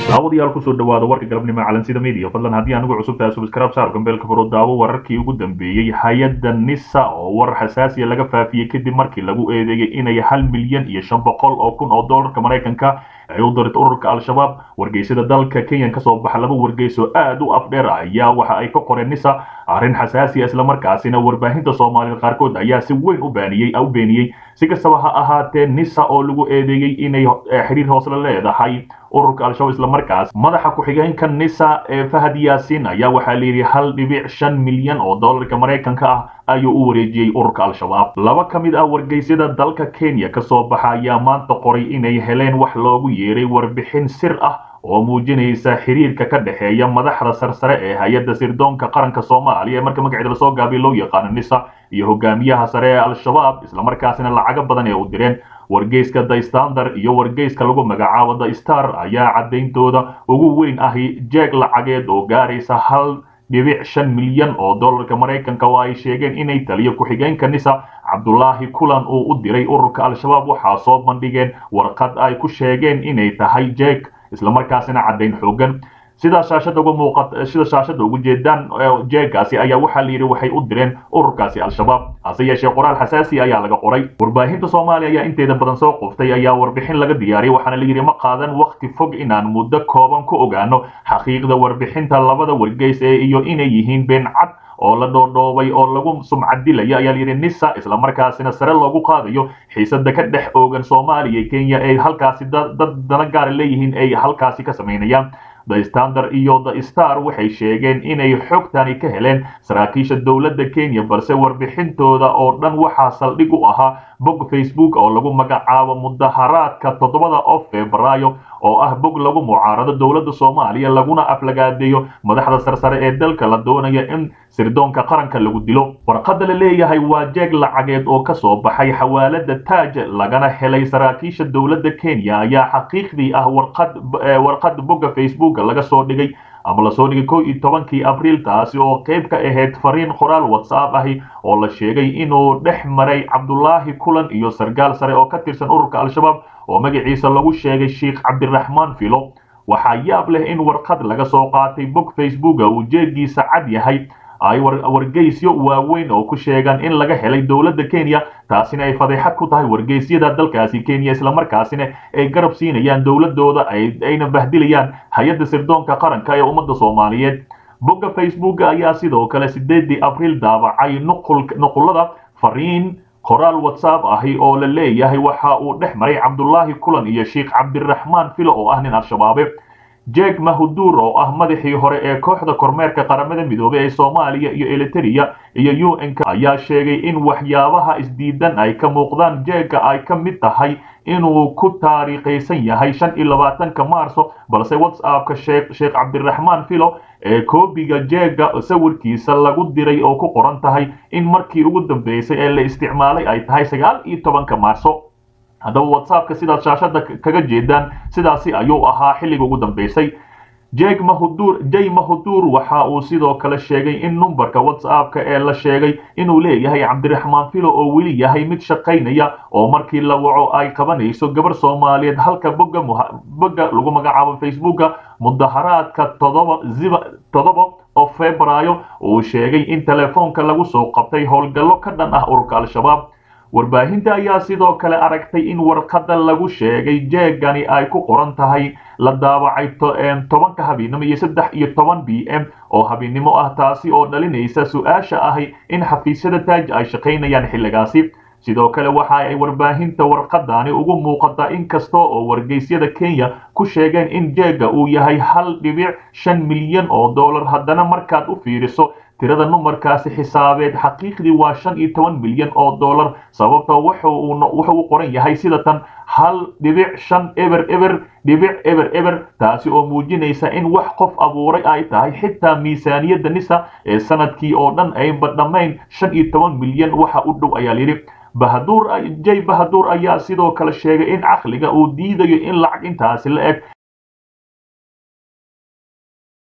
daawadayaal kusoo dhawaada warka galabnimo calansida media fadlan haddii anigu cusub tahay subscribe saar gambeelka furo daawo wararkii ugu dambeeyey hay-adda nisa oo war xasaasiya laga faafiyey kadib markii lagu eedeeyey inay hal milyan iyo shan boqol oo kun oo doolarka maraykanka ay u dirto ururka al-shabaab wargeysada dalka kenyan kasoo baxa laba wargeyso aad u afdheer ayaa waxa ay ka qoreen nisa arrin xasaasiya islamarkaasina warbaahinta soomaalida qaarkood ayaa si weyn u baaniyey u beeniyey si kastaba ha ahaatee nisa oo lagu eedeeyey inay xiriir hoosle leedahay ururka al-shabaab islamarkaas madaxa ku-xigeenka nisa ee fahad yaasin ayaa waxaa layidhi hal dhibic shan milyan oo doolarka maraykanka ah ayuu u wareejiyey ururka al-shabaab laba ka mid ah wargeysyada dalka kenya kasoo baxa ayaa maanta qoray inay heleen wax loogu yeeray warbixin sir ah oo muujinaysa xiriirka ka dhexeeya madaxda sarsare ee hay-adda sirdoonka qaranka soomaaliya ee marka magaceeda lasoo gaabiy loo yaqaano nisa iyo hogaamiyaha sare ee al-shabaab islamarkaasina lacago badan ee u direen wargeyska the standard iyo wargeyska lagu magacaabo the star ayaa cadayntooda ugu weyn ahi jeeg lacageed oo gaaraysa hal dhibic shan milyan oo doolarka maraykanka oo ay sheegeen inay taliyo ku-xigeenka nisa cabdulaahi kulan uu u diray ururka al-shabaab waxaa soo bandhigeen warqad ay ku sheegeen inay tahay jeeg islamarkaasina caddayn xoogan sida shaashada uga muuqata sida shaashada ugu jeedaan jeegaasi ayaa waxaa la yidhi waxay u direen ururkaasi al-shabaab hase yeeshee qoraal xasaasi ayaa laga qoray warbaahinta soomaaliya ayaa inteeda badan soo qoftay ayaa warbixin laga diyaariyay waxaana la yidhi ma qaadan wakti fog inaan muddo kooban ku ogaano xaqiiqda warbixinta labada wargeys ee iyo inay yihiin been cad oo la dhoodhoobay oo lagu sumcadilaya ayaa layidhi nisa islamarkaasina sare loogu qaadayo xiisada ka dhex oogan soomaaliya iyo kenya ay halkaasi dad dana gaara leeyihiin ay halkaasi ka samaynayaan the standard iyo the star waxay sheegeen inay xogtani ka heleen saraakiisha dowladda kenya balse warbixintooda oo dhan waxaa saldhig u ahaa bog facebook oo lagu magacaabo mudaharaadka toddobada oo febraayo oo ah bog lagu mucaarado dowladda soomaaliya laguna aflagaadeeyo madaxda sarsare ee dalka la doonaya in sirdoonka qaranka lagu dilo warqadda la leeyahay waa jeeg lacageed oo kasoo baxay xawaalada taaj lagana helay saraakiisha dowladda kenya ayaa xaqiiqdii ah warqad warqad bogga facebook laga soo dhigay ama lasoo dhigay kow iyo tobankii abriil taasi oo qayb ka ahayd fariin qoraal whatsapp ahi oo la sheegay inuu dhex maray cabdulaahi kulan iyo sargaal sare oo ka tirsan ururka al-shabaab oo magaciisa lagu sheegay sheikh cabdiraxmaan filo waxaa yaab leh in warqad laga soo qaatay bog facebooka uu jeegiisa cad yahay ay wargeysyo waaweyn oo ku sheegaan in laga helay dowladda kenya taasina ay fadeexad ku tahay wargeysyada dalkaasi kenya islamarkaasina ay garab siinayaan dowladooda ayna bahdilayaan hay-adda sirdoonka qaranka ee ummadda soomaaliyeed bogga facebook ayaa sidoo kale sideedii abriil daabacay nuqulada fariin qoraal whatsapp ahi oo la leeyahay waxa uu dhex maray cabdulaahi kulan iyo sheikh cabdiraxmaan filo oo ah nin al-shabaabe jeeg mahuduur oo ah madaxii hore ee kooxda kormeerka qaramada midoobey ee soomaaliya iyo eliteria iyo u n-k ayaa sheegay in waxyaabaha isdiidan ay ka muuqdaan jeega ay ka mid tahay inuu ku taariikhaysan yahay shan iyo labaatanka maarso balse whatsappka sheekh sheekh cabdiraxmaan filo ee koobiga jeega sawirkiisa lagu diray oo ku qoran tahay in markii ugu dambeysay ee la isticmaalay ay tahay sagaal iyo tobanka maarso haddaba whatsappka sidaad shaashada kaga jeedaan sidaasi ayuu ahaa xilliga ugu dambeysay jeg mahudur jay mahudur waxa uu sidoo kale sheegay in numberka whatsappka ee la sheegay inuu leeyahay cabdiraxmaan filo oo weli yahay mid shaqaynaya oo markii la waco ay qabanayso gabar soomaaliyeed halka bogga bogga lagu magacaabo facebooka mudaharaadka todoba ziba todoba oo febraayo uu sheegay in telefoonka lagu soo qabtay howlgallo ka dhan ah ururka al-shabaab warbaahinta ayaa sidoo kale aragtay in warqadda lagu sheegay jeegani ay ku qoran tahay la daawacay tobanka habeennimo iyo saddex iyo toban b m oo habeennimo ah taasi oo dhalinaysa su-aasha ahi in xafiisyada taaj ay shaqaynayaan xilligaasi sidoo kale waxa ay warbaahinta warqadani ugu muuqataa inkasta oo wargeysyada kenya ku sheegeen in jeega uu yahay hal dhibic shan milyan oo dollar haddana markaad u fiiriso tirada numarkaasi xisaabeed xaqiiqdii waa shan iyo toban milyan oo dollar sababtoo wuxuu u qoran yahay sida tan hal dhibic shan eber eber dhibic eber eber taasi oo muujinaysa in wax qof abuuray ay tahay xitaa miisaaniyadda nisa ee sanadkii oo dhan aynba dhammayn shan iyo toban milyan waxa u dhow ayaa layidhi bahaduur jay bahaduur ayaa sidoo kale sheegay in caqliga uu diidayo in lacag intaasi la eg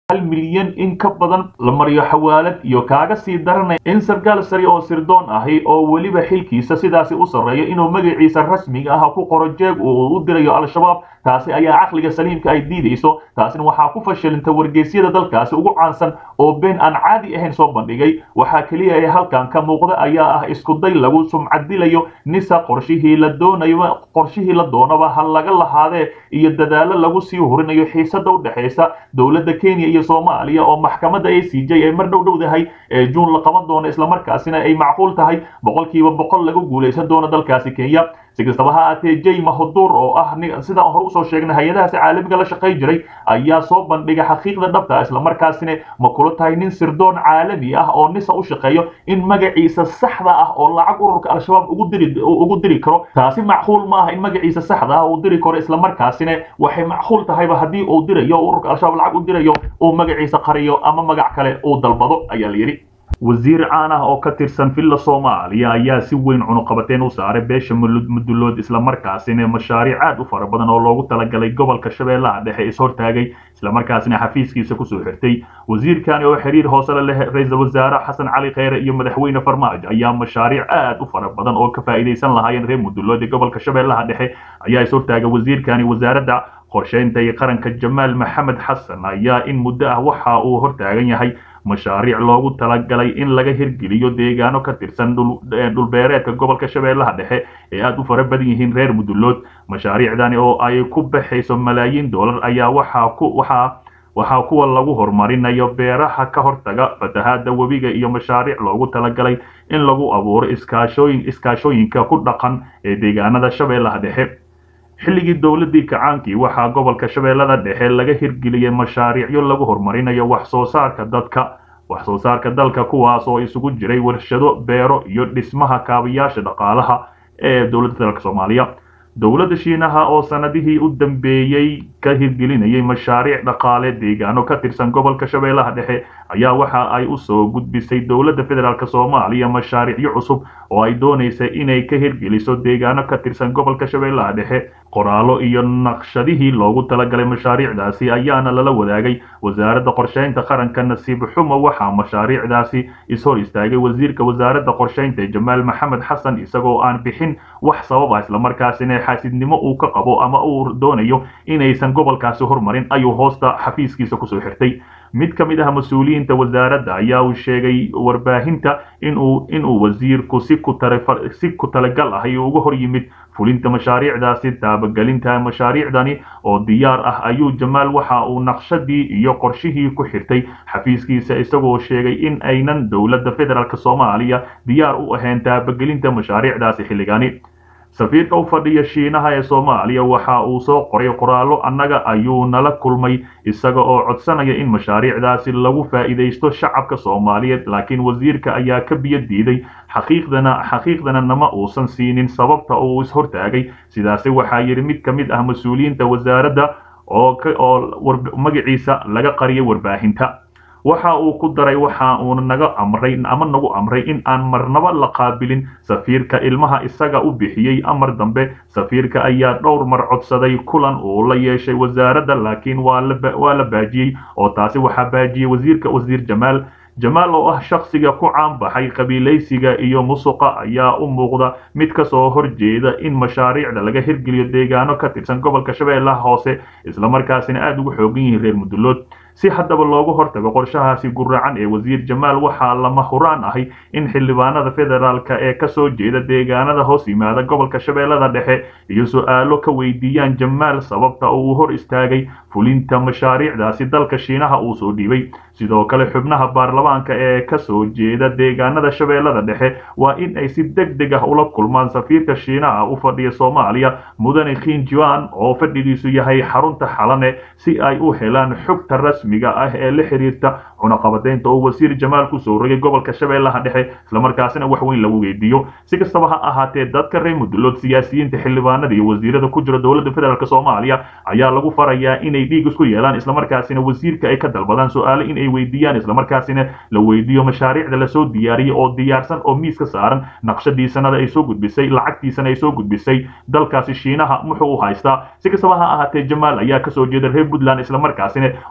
hal milyan in ka badan la mariyo xawaalad iyo kaaga sii daranaya in sarkaal sari oo sirdoon ahi oo weliba xilkiisa sidaasi u sarreeyo inuu magaciisa rasmiga ah ku qoro jeeg uu u dirayo al-shabaab taasi ayaa caqliga saliimka ay diidayso taasina waxaa ku fashilinta wargeysyada dalkaasi ugu caansan oo been aan caadi ahayn soo bandhigay waxaa keliya ee halkan ka muuqda ayaa ah iskuday lagu sumcadilayo nisa qorshihii la doonayo qorshihii la doonaba ha laga lahaadee iyo dadaalo lagu sii hurinayo xiisada u dhexaysa dowladda kenya iyo soomaaliya oo maxkamadda a c j ay mar dhow dhowdahay ee juun la qaban doono islamarkaasina ay macquul tahay boqolkiiba boqol lagu guulaysan doono dalkaasi kenya si kastaba ha aatee jay mahuduur oo ah sidaan hore usoo sheegnay hay-adahaasi caalamiga la shaqay jiray ayaa soo bandhigay xaqiiqda dhabta islamarkaasina ma kula tahay nin sirdoon caalami ah oo nisa u shaqeeyo in magaciisa saxda ah oo lacag ururka al-shabaab ugu diri ugu diri karo taasi macquul ma ah in magaciisa saxda ah uu diri karo islamarkaasina waxay macquul tahayba haddii uu dirayo ururka al-shabaab lacag u dirayo uu magaciisa qariyo ama magac kale uu dalbado ayaa la yidhi wasiir caan ah oo ka tirsan villa soomaaliya ayaa si weyn cunuqabateen u saaray beesha mudulood islamarkaasina mashaariic aad u fara badan oo loogu talagalay gobolka shabeellaha dhexe ishortaagay islamarkaasina xafiiskiisa kusoo xirtay wasiirkani oo xiriir hoose la leh ra-iisul wasaare xasan cali kheyre iyo madaxweyne farmaajo ayaa mashaariic aad u fara badan oo ka faa'iidaysan lahaayeen reer mudulood ee gobolka shabeellaha dhexe ayaa ishortaagay wasiirkani wasaaradda qorsheynta iyo qaranka jamaal maxamed xasan ayaa in muddo ah waxa uu hortaagan yahay mashaariic loogu talagalay in laga hirgeliyo deegaano ka tirsan dhulbeereedka gobolka shabeellaha dhexe ee aad u fara badan yihiin reer mudulood mashaariicdani oo ay ku baxayso malaayiin dollar ayaa waxaa ku waxaa waxaa kuwa lagu horumarinayo beeraha ka hortaga fatahaada webiga iyo mashaariic loogu talagalay in lagu abuuro iskaashooyin iskaashooyinka ku dhaqan ee deegaanada shabeellaha dhexe xilligii dowladii kacaankii waxaa gobolka shabeellada dhexe laga hirgeliyey mashaariicyo lagu horumarinayo wax soo saarka dadka wax soo saarka dalka kuwaas oo isugu jiray warshado beero iyo dhismaha kaabayaasha dhaqaalaha ee dowladda dalka soomaaliya dowladda shiinaha oo sanadihii u dambeeyey ka hirgelinayay mashaariic dhaqaale deegaano ka tirsan gobolka shabeellaha dhexe ayaa waxa ay u soo gudbisay dowladda federaalk soomaaliya mashaariicyo cusub oo ay doonaysa inay ka hirgeliso deegaano ka tirsan gobolka shabeellaha dhexe qoraallo iyo naqshadihii loogu talagalay mashaariicdaasi ayaana lala wadaagay wasaaradda qorsheynta qaranka nasiib xumo waxaa mashaariicdaasi ishor istaagay wasiirka wasaaradda qorsheynta jamaal maxamed xasan isagoo aan bixin wax sabab ah islamarkaasina xaasidnimo uu ka qabo ama uu doonayo inaysan gobolkaasi hormarin ayuu hoosta xafiiskiisa kusoo xirtay mid ka mid ah mas-uuliyiinta wasaaradda ayaa uu sheegay warbaahinta inuu inuu wasiirku si ku si ku talagal ah iyo uga hor yimid fulinta mashaariicdaasi taabagelinta mashaariicdani oo diyaar ah ayuu jamaal waxa uu naqshadii iyo qorshihii ku xirtay xafiiskiisa isagoo sheegay in aynan dowladda federaalk soomaaliya diyaar u ahayn taabagelinta mashaariicdaasi xilligani safiirka u fadhiya shiinaha ee soomaaliya waxa uu soo qoray qoraallo annaga ayuu nala kulmay isaga oo codsanaya in mashaariicdaasi lagu faa'iidaysto shacabka soomaaliyeed laakiin wasiirka ayaa ka biyo diiday xaqiiqdana xaqiiqdana nama uusan siinin sababta uu ishortaagay sidaasi waxaa yidhi mid ka mid ah mas-uuliyiinta wasaaradda oo oo magaciisa laga qariyay warbaahinta waxa uu ku daray waxa uuna naga amray ama nagu amray in aan marnaba la qaabilin safiirka ilmaha isaga u bixiyey amar dambe safiirka ayaa dhowr mar codsaday kulan uu la yeeshay wasaaradda laakiin waa la waa la baajiyey oo taasi waxaa baajiyey wasiirka wasiir jamaal jamaal oo ah shakhsiga ku caan baxay qabiilaysiga iyo musuqa ayaa u muuqda mid ka soo horjeeda in mashaariicda laga hirgeliyo deegaano ka tirsan gobolka shabeellaha hoose islamarkaasina aada ugu xoogan yihiin reer mudulood si haddaba loogu hortago qorshahaasi guracan ee wasiir jamaal waxaa lama huraan ahay in xildhibaanada federaalka ee kasoo jeeda deegaanada hoos yimaada gobolka shabeellada dhexe iyo su-aalo ka weydiiyaan jamaal sababta uu hor istaagay fulinta mashaariicdaasi dalka shiinaha uu soo dhiibay sidoo kale xubnaha baarlamaanka ee kasoo jeeda deegaanada shabeellada dhexe waa in ay si deg deg ah ula kulmaan safiirka shiinaha u fadhiya soomaaliya mudane khinjuan oo fadhigiisu yahay xarunta xalane si ay u helaan xogta rasmiga ah ee la xiriirta cunaqabadeynta oo wasiir jamaal kusoo rogay gobolka shabeellaha dhexe islamarkaasina wax weyn lagu weydiiyo si kastaba ha ahaatee dadka reer mudulood siyaasiyiinta xildhibaanada iyo wasiirada ku jira dowladda federaalk soomaaliya ayaa lagu farayaa inay dhiig isku yeelaan islamarkaasina wasiirka ay ka dalbadaan su-aale in ay weydiiyaan islamarkaasina la weydiiyo mashaariicda lasoo diyaariyey oo diyaarsan oo miiska saaran naqshadii sanada ay soo gudbisay lacagtiisana ay soo gudbisay dalkaasi shiinaha muxuu u haystaa si kastaba ha ahaatee jamaal ayaa kasoo jeeda reer puntland islamarkaasina waxaa lagu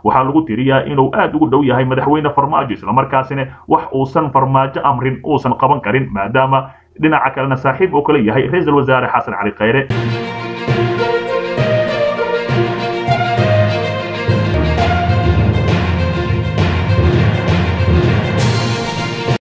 tiriyaa inuu aad ugu dhow yahay madaxweyne farmaajo islamarkaasina wax uusan farmaajo amrin uusan qaban karin maadaama dhinaca kalena saaxiib oo kale yahay ra-iisul wasaare xasan cali khayre